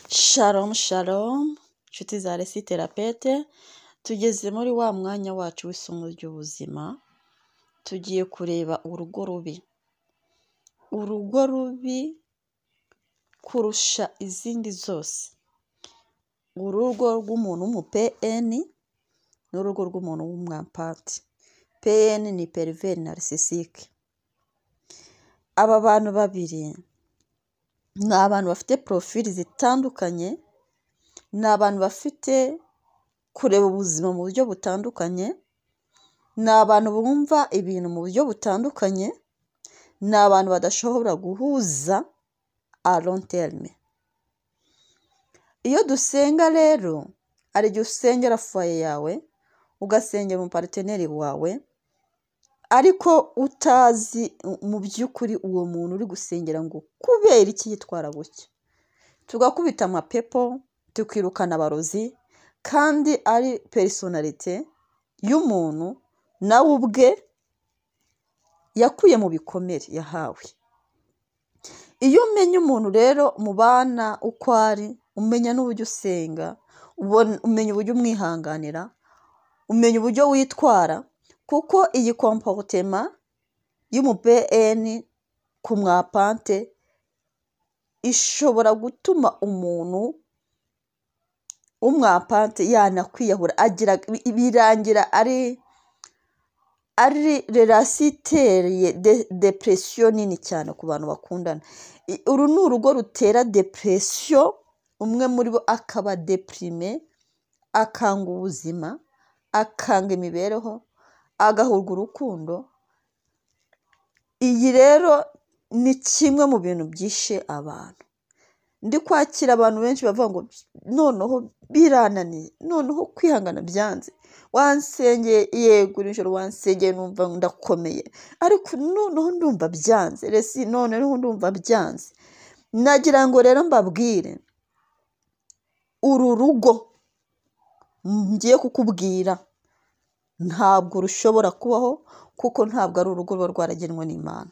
Shalom shalom nshuti za resi terapete tugeze muri wa mwanya wacu w'isomo ry'ubuzima tugiye kureba urugo rubi urugo rubi kurusha izindi zose urugo rw'umuntu w'umupn n'urugo rw'umuntu w'umwampati pn ni periveri narisisike aba bantu babiri ni abantu bafite porofili zitandukanye ni abantu bafite kureba ubuzima mu buryo butandukanye ni abantu bumva ibintu mu buryo butandukanye ni abantu badashobora guhuza aronterime iyo dusenga rero hari igihe usengera fuwaye yawe ugasengera umupariteri wawe ariko utazi mu by'ukuri uwo muntu uri gusengera ngo kubera iki yitwara gutya tugakubita amapepo tukirukana abarozi kandi ari perisonarite y'umuntu nawe ubwe yakuye mu bikomere yahawe iyo umenya umuntu rero mubana uko ari umenya n'uburyo usenga umenya uburyo umwihanganira umenya uburyo witwara kuko iyi komporutema y'umupn ku mwapante ishobora gutuma umuntu w'umwapante yanakwiyahura agira birangira ari ari rerasiteriye depresiyo nini cyane ku bantu bakundana uru ni urugo rutera depresiyo umwe muri bo akaba depirime akanga ubuzima akanga imibereho agahurwa urukundo iyi rero ni kimwe mu bintu byishe abantu ndi kwakira abantu benshi bavuga ngo noneho birananiye noneho kwihangana byanze wansengeye yego nijoro wansengeye numva ndakomeye ariko noneho ndumva byanze resi noneho ndumva byanze nagira ngo rero mbabwire uru rugo ngiye kukubwira ntabwo rushobora kubaho kuko ntabwo ari urugo ruba rwaragenwe n'imana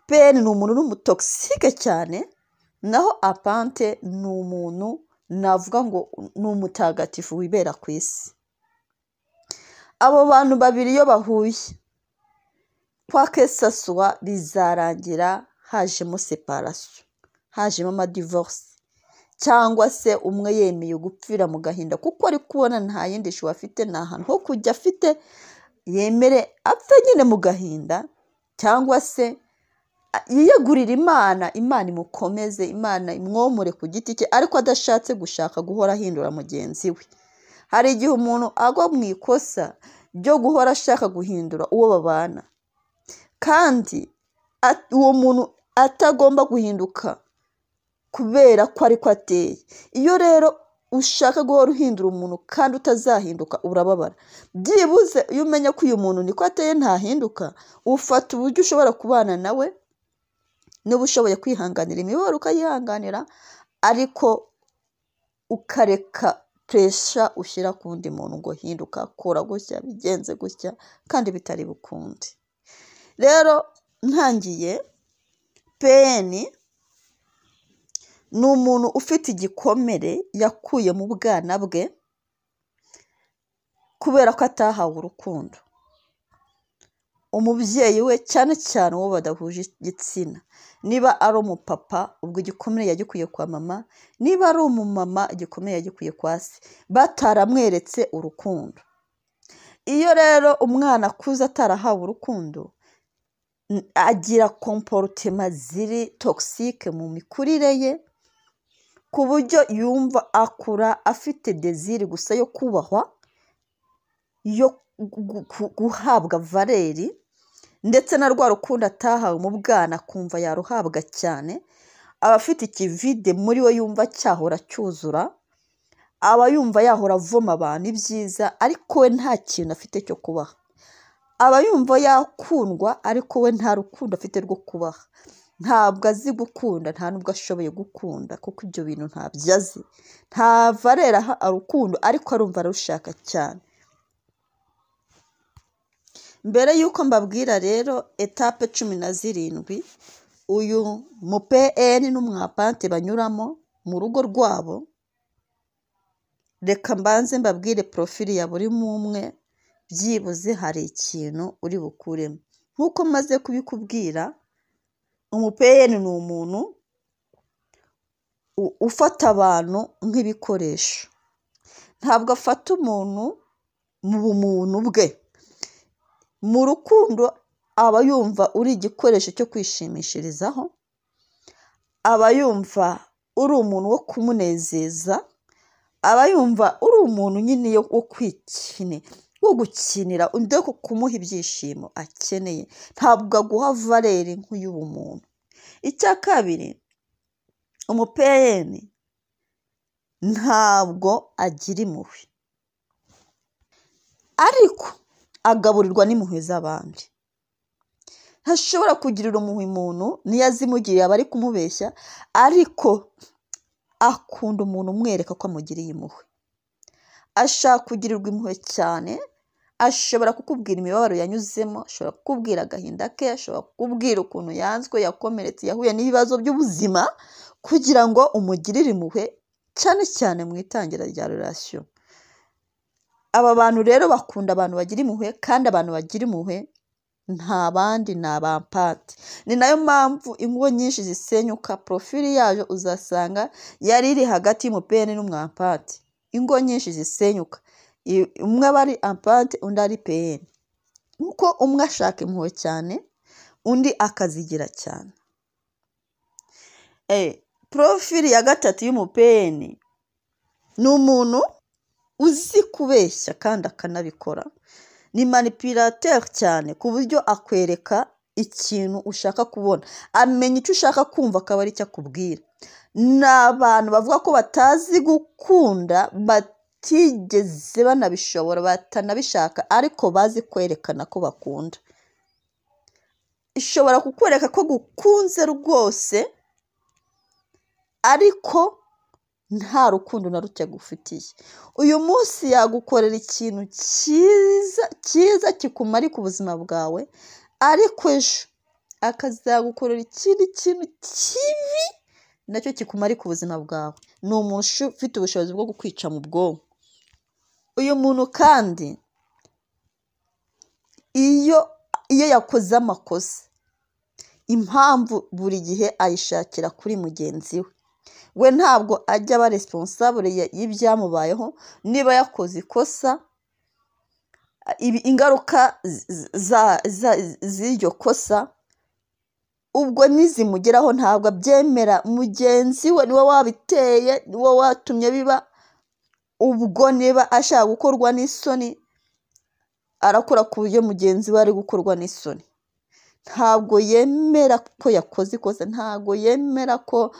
peni ni umuntu n'umutokisike cyane naho apante ni umuntu navuga ngo ni umutagatifu wibera ku isi abo bantu babiri iyo bahuye kwa kesaswa bizarangira hajemo separasiyo hajemo amadivorisi cyangwa se umwe yemeye gupfira mu gahinda kuko ari kubona nta yindi shu afite nta hantu ho kujya afite yemere apfe nyine mu gahinda cyangwa se yiyegurira imana imana imukomeze imana imwomore ku giti cye ariko adashatse gushaka guhora ahindura mugenzi we hari igihe umuntu agwa mu ikosa ryo guhora ashaka guhindura uwo babana kandi uwo muntu atagomba guhinduka kubera ko ariko ateye iyo rero ushaka guhora uhindura umuntu kandi utazahinduka urababara byibuze iyo umenya ko uyu muntu niko ateye ntahinduka ufata uburyo ushobora kubana nawe niba ushoboye kwihanganira imibabaro ukayihanganira ariko ukareka puresha ushyira ku wundi muntu ngo hinduka kora gutya bigenze gutya kandi bitari bukunde rero ntangiye peyeni ni umuntu ufite igikomere yakuye mu bwana bwe kubera ko atahawe urukundo umubyeyi we cyane cyane uwo badahuje igitsina niba ari umupapa ubwo igikomere yagikuye kwa mama niba ari umumama igikomere yagikuye kwa se bataramweretse urukundo iyo rero umwana akuze atarahawe urukundo agira komporutema ziri togisike mu mikurire ye ku buryo yumva akura afite deziri gusa yo kubahwa yo guhabwa valeri ndetse na rwa rukundo atahawe mu bwana akumva yaruhabwa cyane aba afite ikivide muri we yumva cyahora cyuzura aba yumva yahora avoma abantu ibyiza ariko we nta kintu afite cyo kubaha aba yumva yakundwa ariko we nta rukundo afite rwo kubaha ntabwo azi gukunda nta nubwo ashoboye gukunda kuko ibyo bintu ntabyo azi ntava areraha urukundo ariko arumva arushaka cyane mbere y'uko mbabwira rero etape cumi na zirindwi uyu mu pn n'umwapante banyuramo mu rugo rwabo reka mbanze mbabwire porofili ya buri umwe byibuze hari ikintu uri bukuremo nk'uko maze kubikubwira umupeyeni ni umuntu ufata abantu nk'ibikoresho ntabwo afata umuntu mu bumuntu bwe mu rukundo aba yumva uri igikoresho cyo kwishimishirizaho aba yumva uri umuntu wo kumunezeza aba yumva uri umuntu nyine wo kwikine wo gukinira undi wo kumuha ibyishimo akeneye ntabwo aguha valeri nk'uy'ubumuntu icya kabiri umupeyeni ntabwo agira impuhwe ariko agaburirwa n'impuhwe z'abandi ntashobora kugirira umuhwe umuntu niyo azimugiriye aba ari kumubeshya ariko akunda umuntu umwereka ko amugiriye impuhwe ashaka kugirirwa impuhwe cyane ashobora kukubwira imibabaro yanyuzemo ashobora kukubwira agahinda ke ashobora kukubwira ukuntu yanzwe yakomeretse yahuye n'ibibazo by'ubuzima kugira ngo umugirire impuhwe cyane cyane mu itangira rya rurasiyo aba bantu rero bakunda abantu bagira impuhwe kandi abantu bagira impuhwe nta bandi ni abampati ni nayo mpamvu ingo nyinshi zisenyuka porofili yayo uzasanga yari iri hagati y'umupeni n'umwampati ingo nyinshi zisenyuka umwe aba ari ampati undi ari peyeni kuko umwe ashaka impuhwe cyane undi akazigira cyane porofili ya gatatu y'umupeni ni umuntu uzi kubeshya kandi akanabikora ni manipulateri cyane ku buryo akwereka ikintu ushaka kubona amenya icyo ushaka kumva akaba aricyo akubwira ni abantu bavuga ko batazi gukunda batigeze banabishobora batanabishaka ariko bazi kwerekana ko bakunda ishobora kukwereka ko gukunze rwose ariko nta rukundo na ruke agufitiye uyu munsi yagukorera ikintu cyiza cyiza kikumarika ubuzima bwawe ariko ejo akazagukorera ikindi kintu kibi nacyo kikumarika ubuzima bwawe ni umuntu ufite ubushobozi bwo kukwica mu bwonko uyu muntu kandi iyo iyo yakoze amakosa impamvu buri gihe ayishakira kuri mugenzi we we ntabwo ajya aba responsable y'ibyamubayeho niba yakoze ikosa ingaruka z'iryo kosa ubwo nizimugeraho ntabwo abyemera mugenzi we niwe wabiteye niwe watumye biba ubwo niba ashaka gukorwa n'isoni arakora ku buryo mugenzi we ari gukorwa n'isoni ntabwo yemera ko yakoze ikosa ntabwo yemera ko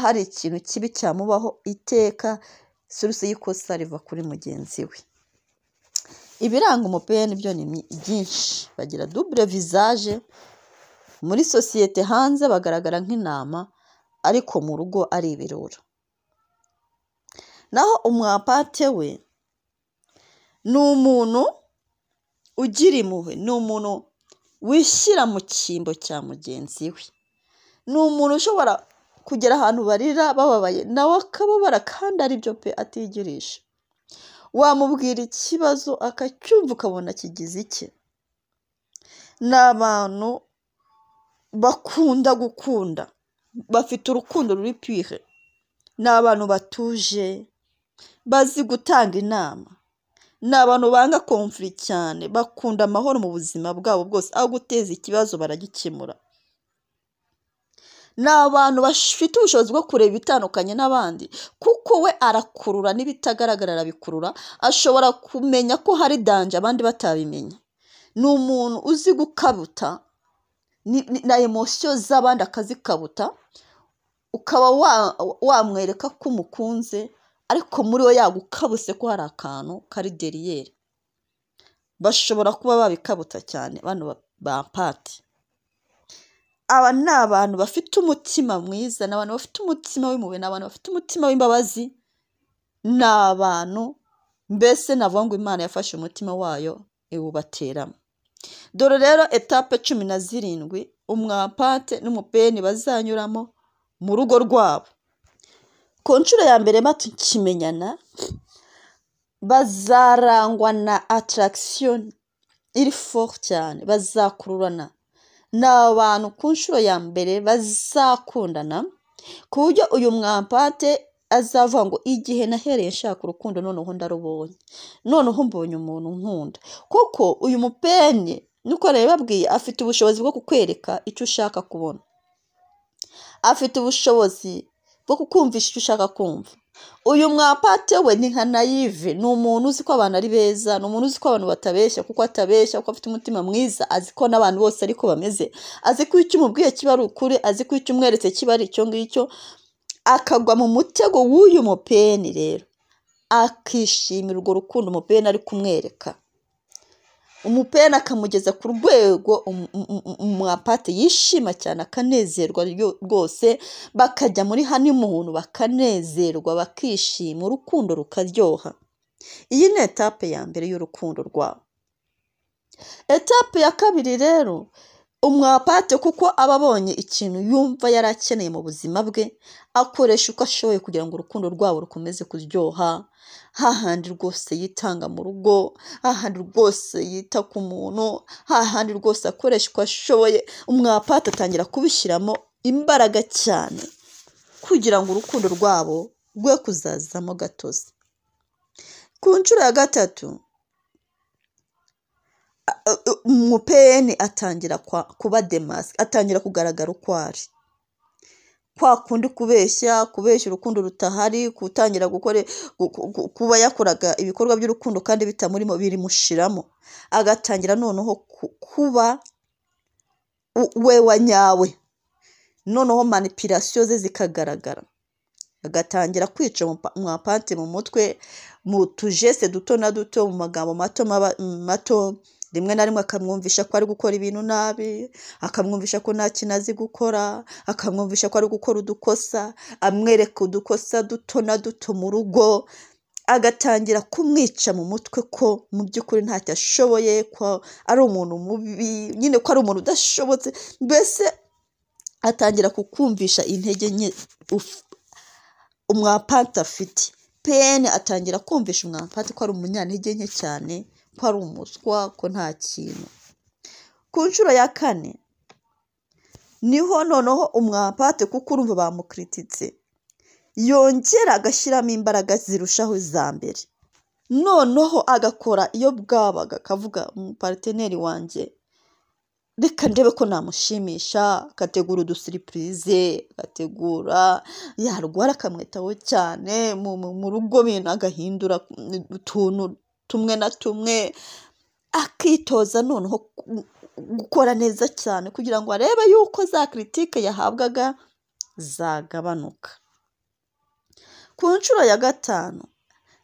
hari ikintu kibi cyamubaho iteka suruse y'ikosa riva kuri mugenzi we ibiranga umupeni byo ni byinshi bagira dubure vizaje muri sosiyete hanze bagaragara nk'intama ariko mu rugo ari ibirura naho umwapate we ni umuntu ugira impuhwe ni umuntu wishyira mu cyimbo cya mugenzi we ni umuntu ushobora kugera ahantu barira bababaye nawe akababara kandi aribyo pe atigirisha wamubwira ikibazo akacyumva ukabona kigize icye ni abantu bakunda gukunda bafite urukundo ruri pire ni abantu batuje bazi gutanga inama ni abantu banga komfuri cyane bakunda amahoro mu buzima bwabo bwose aho guteza ikibazo baragikemura ni abantu bafite ubushobozi bwo kureba ibitandukanye n'abandi kuko we arakurura n'ibitagaragara arabikurura ashobora kumenya ko hari danje abandi batabimenya ni umuntu uzi gukabuta na emosiyo z'abandi akazikabuta ukaba wamwereka ko umukunze ariko muri we yagukabuse ko hari akantu kari deriyeri bashobora kuba babikabuta cyane bano ba pati aba ni abantu bafite umutima mwiza ni abantu bafite umutima w'impuhwe ni abantu bafite umutima w'imbabazi ni abantu mbese navuga ngo imana yafashe umutima wayo iwubateramo dore rero etape cumi na zirindwi umwapate n'umupeni bazanyuramo mu rugo rwabo ku nshuro ya mbere batukimenyana bazarangwa na attraction iri fort cyane bazakururana ni abantu ku nshuro ya mbere bazakundana ku buryo uyu mwampate azavuga ngo igihe nahereye nshaka urukundo noneho ndarubonye noneho mbonye umuntu nkunda kuko uyu mupenye nuko rero babwiye afite ubushobozi bwo kukwereka icyo ushaka kubona afite ubushobozi bwo kukumvisha icyo ushaka kumva uyu mwapate we ni nka nayive ni umuntu uzi ko abantu ari beza ni umuntu uzi ko abantu batabeshya kuko atabeshya kuko afite umutima mwiza azi ko n'abantu bose ariko bameze azi ko icyo umubwiye kiba ari ukuri azi ko icyo umweretse kiba ari icyo ngicyo akagwa mu mutego w'uyu mupeni rero akishimira urwo rukundo umupeni ari kumwereka umupeni akamugeza ku rwego umu- umu- umu- umwapate yishima cyane akanezerwa ryo- rwose bakajya muri honeymoon bakanezerwa bakishima urukundo rukaryoha iyi ni etape ya mbere y'urukundo rwabo etape ya kabiri rero umwapate kuko aba abonye ikintu yumva yari akeneye mu buzima bwe akoresha uko ashoboye kugira ngo urukundo rwabo rukomeze kuryoha hahandi rwose yitanga mu rugo hahandi rwose yita ku muntu hahandi rwose akoresha uko ashoboye umwapate atangira kubishyiramo imbaraga cyane kugira ngo urukundo rwabo rwe kuzazamo gatozi ku nshuro ya gatatu umupeni atangira kwa- kuba demasi atangira kugaragara uko ari kwa kundi kubeshya kubeshya urukundo rutahari gutangira gukore gu- gu- gu- kuba yakoraga ibikorwa by'urukundo kandi bitamurimo birimushiramo agatangira noneho ku- kuba u- we wa nyawe noneho manipirasiyo ze zikagaragara agatangira kwica umupa- umwapante mu mutwe mu tujese duto na duto mu magambo mato maba- mato rimwe na rimwe akamwumvisha ko ari gukora ibintu nabi akamwumvisha ko nta kintu azi gukora akamwumvisha ko ari gukora udukosa amwereka udukosa duto na duto mu rugo agatangira kumwica mu mutwe ko mu by'ukuri ntacyo ashoboye ko ari umuntu mubi nyine ko ari umuntu udashobotse mbese atangira kukumvisha intege nke uf- umwapante afite pn atangira kumvisha umwapante ko ari umunyantege nke cyane ko ari umuswa ko nta kintu ku nshuro ya kane niho noneho umwapante kuko urumva bamukirititse yongera agashyiramo imbaraga zirushaho iza mbere noneho agakora iyo bwabaga akavuga umupariteneri wanjye reka ndebe ko namushimisha agategura udusiripurize agategura yarwara akamwitaho cyane mu mu- mu rugo bintu agahindura utuntu tumwe na tumwe akitoza noneho gu- gukora neza cyane kugira ngo arebe yuko za kiritike yahabwaga zagabanuka ku nshuro ya gatanu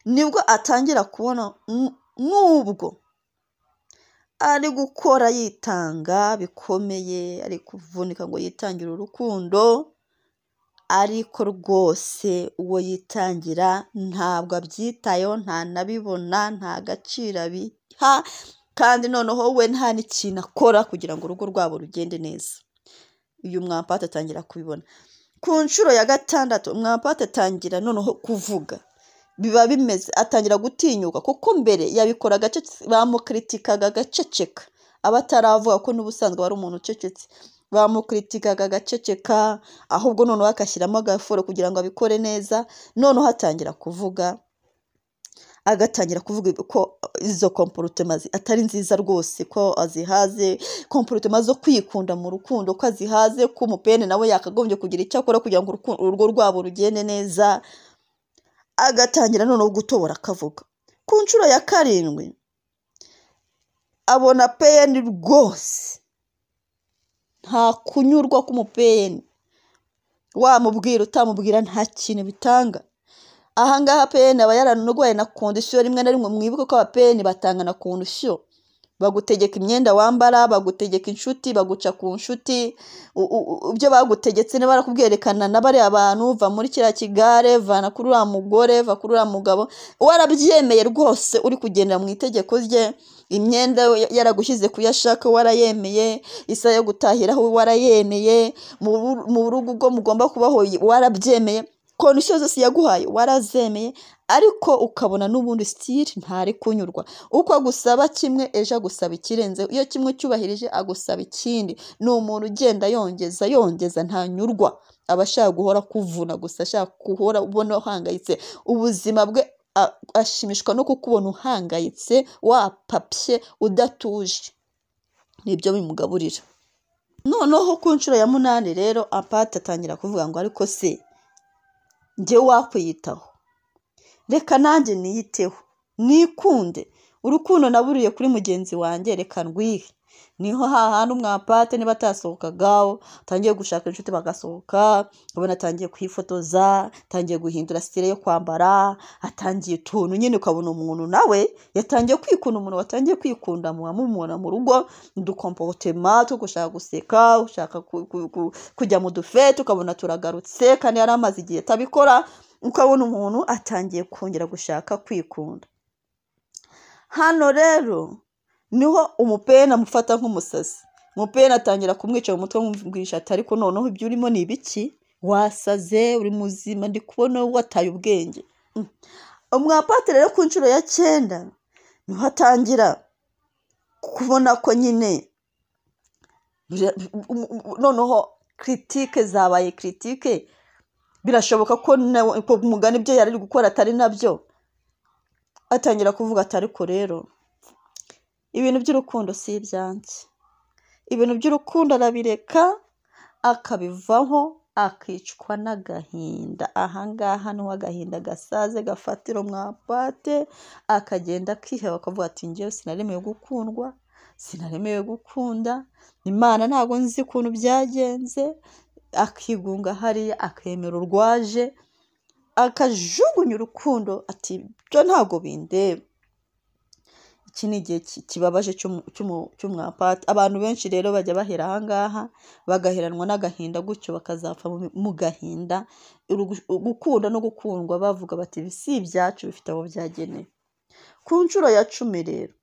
nibwo atangira kubona n- n'ubwo ari gukora yitanga bikomeye ari kuvunika ngo yitangire urukundo ariko rwose uwo yitangira ntabwo abyitayeho ntanabibona nta gaciro abiha kandi noneho we nta n'ikintu akora kugira ngo urugo rwabo rugende neza uyu mwampate atangira kubibona ku nshuro ya gatandatu mwampate atangira noneho kuvuga biba bimeze atangira gutinyuka kuko mbere yabikoraga acece- bamukiritikaga agaceceka aba ataravuga ko n'ubusanzwe wari umuntu ucecetse bamukiritikaga agaceceka ahubwo noneho agashyiramo agafuro kugira ngo abikore neza noneho atangira kuvuga agatangira kuvuga ko izo komporutema zi- atari nziza rwose ko azihaze komporutema zo kwikunda mu rukundo ko azihaze ko umupene nawe yakagombye kugira icyo akora kugira ngo uruku- urugo rwabo rugende neza agatangira noneho gutobora akavuga ku nshuro ya karindwi abona peyeni rwose nta kunyurwa k'umupeyeni wamubwira utamubwira nta kintu bitanga ahangaha peyeni aba yaranarwaye na kondisiyo rimwe na rimwe mwibuke ko abapeyeni batanga na kondisiyo bagutegeka imyenda wambara bagutegeka inshuti baguca ku nshuti u- u- u- ibyo bagutegetse niba barakubwerekana na bariya abantu va muri kiriya kigare vana kuri uriya mugore va kuri uriya mugabo warabyemeye rwose uri kugendera mu itegeko rye imyenda ya- yaragushyize ku yo ashaka warayemeye isaha yo gutahiraho warayemeye mu bu- mu rugo ubwo mugomba kubaho warabyemeye kondisiyo zose yaguhaye warazemeye ariko ukabona n'ubundi sitiri ntari kunyurwa uko agusaba kimwe ejo agusaba ikirenzeho iyo kimwe cyubahirije agusaba ikindi ni umuntu ugenda yongeza yongeza ntanyurwa aba ashaka guhora kuvuna gusa ashaka guhora ubona uhangayitse ubuzima bwe a- ashimishwa no kukubona uhangayitse wapapye udatuje nibyo bimugaburira noneho ku nshuro ya munani rero apati atangira kuvuga ngo ariko se njyewe wakwiyitaho reka nanjye niyiteho nikunde urukundo naburiye kuri mugenzi wanjye reka ndwihe niho hahandi umwapate niba atasohokagaho atangiye gushaka inshuti bagasohoka ubona atangiye kwifotoza atangiye guhindura sitire yo kwambara atangiye utuntu nyine ukabona umuntu nawe yatangiye kwikunda umuntu watangiye kwikunda muwamumubona mu rugo udukompotema two gushaka guseka ushaka ku- ku- ku- kujya mu dufete ukabona turagarutse kandi yari amaze igihe atabikora ukabona umuntu atangiye kongera gushaka kwikunda hano rero niho umupena amufata nk'umusazi umupena atangira kumwica mu mutwe amubwisha ati ariko noneho ibyo urimo ni ibiki wasaze uri muzima ndi kubona wataye ubwenge Mm. umwapatiri rero ku nshuro ya cyenda niho atangira kubona ko nyine bira- um- um- noneho kiritike zabaye kiritike birashoboka ko nawe- ko umugani ibyo yari ari gukora atari nabyo atangira kuvuga ati ariko rero ibintu by'urukundo si ibyanjye ibintu by'urukundo arabireka akabivaho akicwa n'agahinda ahangaha niho agahinda gasaze gafatira umwapate akagenda akiheba akavuga ati njyewe sinaremewe gukundwa sinaremewe gukunda imana ntabwo nzi ukuntu byagenze akigunga hariya akemera urwaje akajugunya urukundo ati byo ntabwo bindeba iki ni igihe ki- kibabaje cy'umu- cy'umu- cy'umwapati abantu benshi rero bajya bahera ahangaha bagaheranwa n'agahinda gutyo bakazapfa mu- mu gahinda Urugu- gukunda no gukundwa bavuga bati "Ibi si ibyacu bifite aho byagenewe ku nshuro ya cumi rero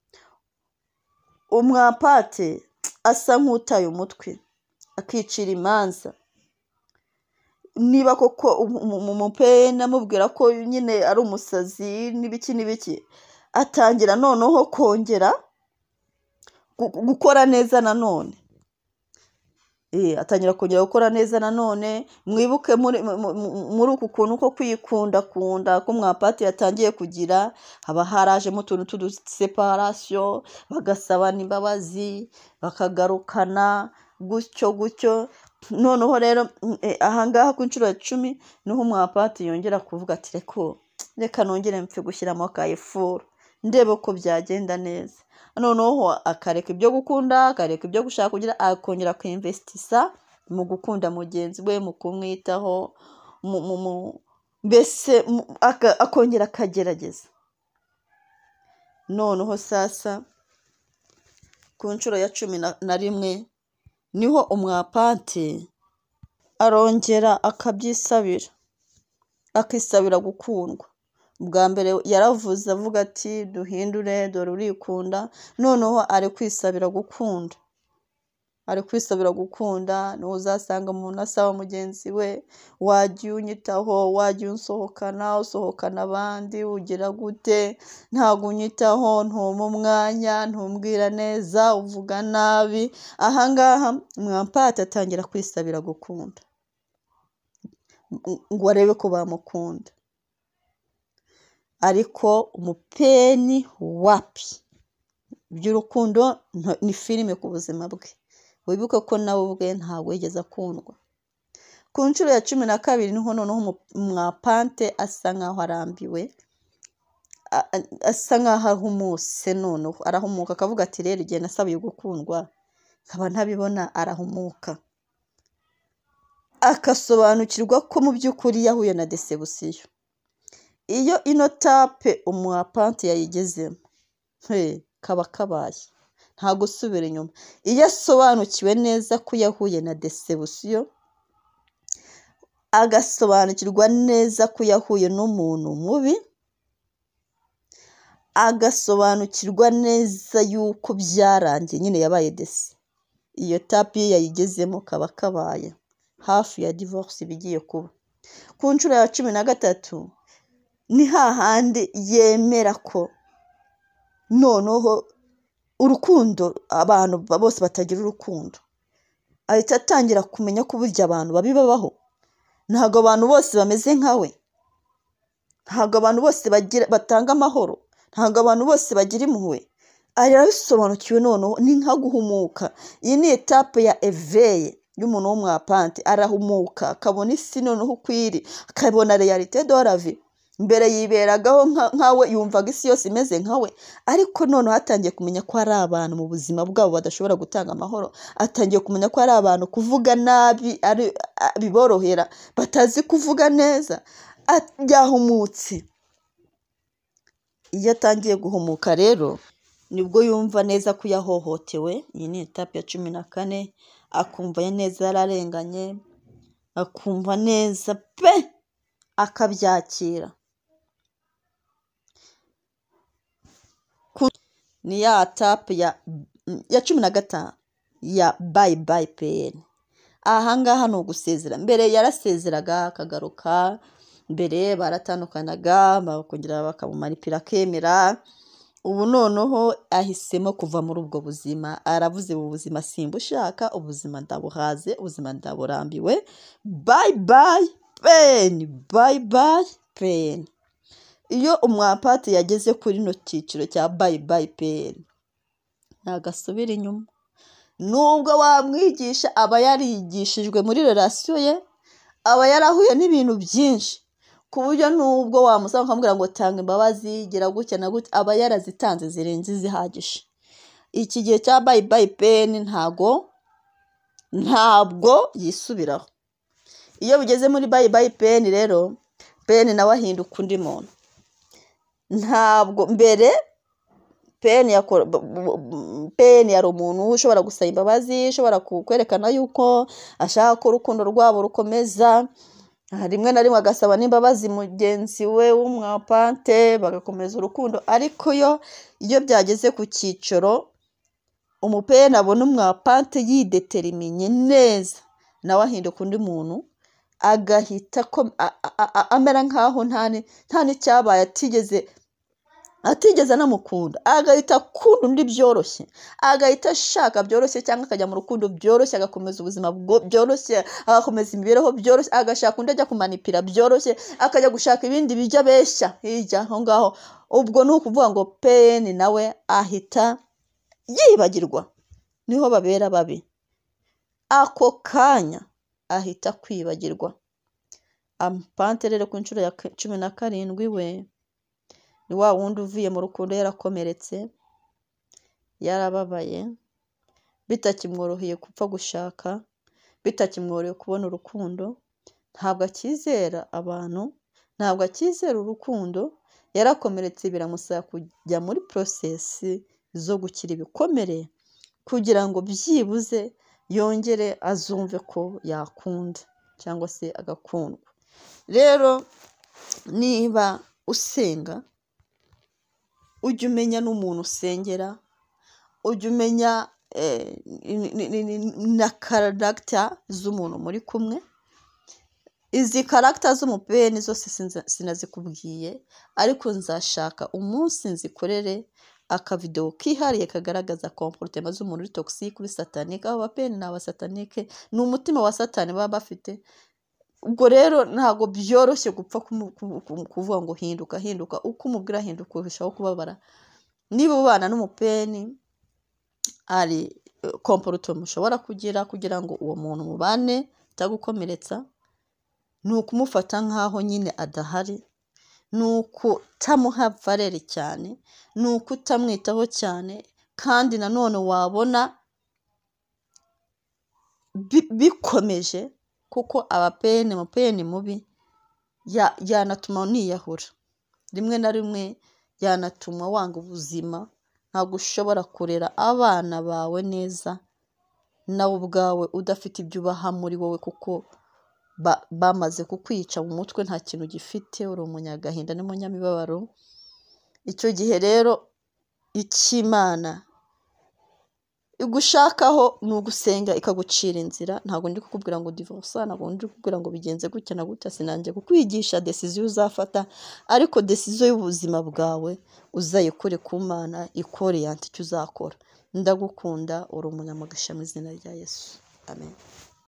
umwapate asa nk'utaye umutwe akicira imanza niba koko umu- umu- umupena amubwira ko nyine ari umusazi n'ibiki n'ibiki atangira noneho kongera gu- gu- gukora neza nanone Eh, atangira kongera gukora neza nanone mwibuke muri mu- mu- mu- muri uku kuntu ko kwikunda kunda ko mwapati yatangiye kugira haba harajemo utuntu tw'uduseparasiyo bagasabana imbabazi bakagarukana gutyo gutyo noneho rero mm, eh, ahangaha ku nshuro ya cumi niho umwapati yongera kuvuga ati reko reka nongere mpfe gushyiramo akayifuro ndebe ko byagenda neza noneho akareka ibyo gukunda akareka ibyo gushaka kugira akongera kwinvestisa mu gukunda mugenzi we mu kumwitaho mu- mu- mu- mbese mu- aka- akongera akagerageza noneho sasa ku nshuro ya cumi na- na rimwe niho umwapante arongera akabyisabira akisabira gukundwa bwa mbere yaravuze avuga ati duhindure dore urikunda noneho ari kwisabira gukunda ari kwisabira gukunda niho uzasanga umuntu asaba mugenzi we wajya unyitaho wajya unsohokana usohokana abandi ugira gute ntabwo unyitaho ntumpa umwanya ntumbwira neza uvuga nabi ahangaha mwampati atangira kwisabira gukunda ngo arebe ko bamukunda ariko umupeni wapi iby'urukundo nta- ni filime ku buzima bwe wibuke ko nawe ubwe ntabwo yigeze akundwa ku nshuro ya cumi na kabiri niho noneho umu- umwapante asa nkaho arambiwe a- a- asa nkaho ahumutse noneho arahumuka akavuga ati rero igihe nasabiye gukundwa nkaba ntabibona arahumuka agasobanukirwa ko mu by'ukuri yahuye na desebusiyo iyo ino tape umwapante yayigezemo he kaba kabaye nta gusubira inyuma iyo asobanukiwe neza ko yahuye na desebusiyo agasobanukirwa neza ko yahuye n'umuntu mubi agasobanukirwa neza yuko byarangiye nyine yabaye desi iyo tapi ye yayigezemo kaba kabaye hafi ya divorce iba igiye kuba ku nshuro ya cumi na gatatu ni hahandi yemera ko noneho urukundo abantu bose batagira urukundo ahita atangira kumenya ko burya abantu babi babaho ntabwo abantu bose bameze nka we ntabwo abantu bose batanga amahoro ntabwo abantu bose bagira impuhwe aha arabisobanukiwe noneho ni nka guhumuka iyi ni etape ya eveye y'umuntu w'umwapante arahumuka akabona isi noneho uko iri akabona reyalite doravi mbere yiberagaho nkawe yumvaga isi yose imeze nkawe ariko noneho atangiye kumenya ko hari abantu mu buzima bwabo badashobora gutanga amahoro atangiye kumenya ko hari abantu kuvuga nabi biborohera batazi kuvuga neza yahumutse iyo atangiye guhumuka rero nibwo yumva neza ko yahohotewe iyi ni etape ya cumi na kane akumva neza yararenganye akumva neza pe akabyakira ni ya tapu ya cumi na gatanu ya bayi bayi peyeni ahangaha ni ugusezera mbere yarasezeraga akagaruka mbere baratandukanaga bakongera bakamumaripira akemera ubu noneho ahisemo kuva muri ubwo buzima aravuze ubu buzima simbushaka ubuzima ndabuhaze ubuzima ndaburambiwe bayi bayi peyini bayi bayi peyini iyo umwapati yageze kuri ino cyiciro cya bayi bayi peyini ntagasubira inyuma nubwo wamwigisha aba yarigishijwe muri relasiyo ye aba yarahuye n'ibintu byinshi ku buryo nubwo wamusaba ukamubwira ngo tanga imbabazi gira gutya na gutya aba yarazitanze zirenze izihagije iki gihe cya bayi bayi peyini ntago ntabwo yisubiraho iyo bigeze muri bayi bayi peyini rero peyini nawe ahinduka undi muntu ntabwo mbere peyini yari umuntu ushobora gusaba imbabazi ushobora kwerekana yuko ashaka ko urukundo rwabo rukomeza rimwe na rimwe agasaba n'imbabazi mugenzi we w'umwapante bagakomeza urukundo ariko yo iyo byageze ku cyiciro umupeyini abona umwapante yideterimiye neza nawe ahinduka undi muntu agahita amera nk'aho nta n'icyabaye atigeze atigeze anamukunda agahita akunda undi byoroshye agahita ashaka byoroshye cyangwa akajya mu rukundo byoroshye agakomeza ubuzima byoroshye agakomeza imibereho byoroshye agashaka undi ajya kumanipira byoroshye akajya gushaka ibindi bijya abeshya hirya aho ngaho ubwo ni ukuvuga ngo peyini nawe ahita yibagirwa niho babera babi ako kanya ahita kwibagirwa amupante rero ku nshuro ya cumi na karindwi we ni wa wundi uvuye mu rukundo yarakomeretse yarababaye bitakimworoheye gupfa gushaka bitakimworoheye kubona urukundo ntabwo akizera abantu ntabwo akizera urukundo yarakomeretse biramusaba kujya muri porosesi zo gukira ibikomere kugira ngo byibuze yongere azumve ko yakunda cyangwa se agakundwa rero niba usenga ujya umenya n'umuntu usengera ujya umenya na karagita z'umuntu muri kumwe izi karagita z'umupeni zose sinazikubwiye ariko nzashaka umunsi nzikorere akavidewo kihariye kagaragaza komporutema z'umuntu uri togisike kuri satanike aho abapeni ni abasatanike ni umutima wa satani baba bafite ubwo rero ntabwo byoroshye gupfa kuvuga ngo hinduka hinduka uko umubwira hinduka urushaho kubabara niba ubana n'umupeni hari komporutema ushobora kugira kugira ngo uwo muntu mubane atagukomeretsa ni ukumufata nk'aho nyine adahari ni ukutamuha vareri cyane ni ukutamwitaho cyane kandi nanone wabona bikomeje kuko abapeni amapeni mubi yanatuma niyahura rimwe na rimwe yanatuma wanga ubuzima ntabwo ushobora kurera abana bawe neza nawe ubwawe udafite ibyo ubaha muri wowe kuko bamaze kukwica mu mutwe nta kintu gifite uri umunyagahinda n'umunyamibabaro icyo gihe rero icy'imana igushakaho ni ugusenga ikagucira inzira ntabwo ndi kukubwira ngo divorce ntabwo ndi kukubwira ngo bigenze gutya na gutya sinanjye kukwigisha decision uzafata ariko decision y'ubuzima bwawe uzayikore ku mana ikore yanta icyo uzakora ndagukunda uri umunyamugisha mu izina rya yesu amen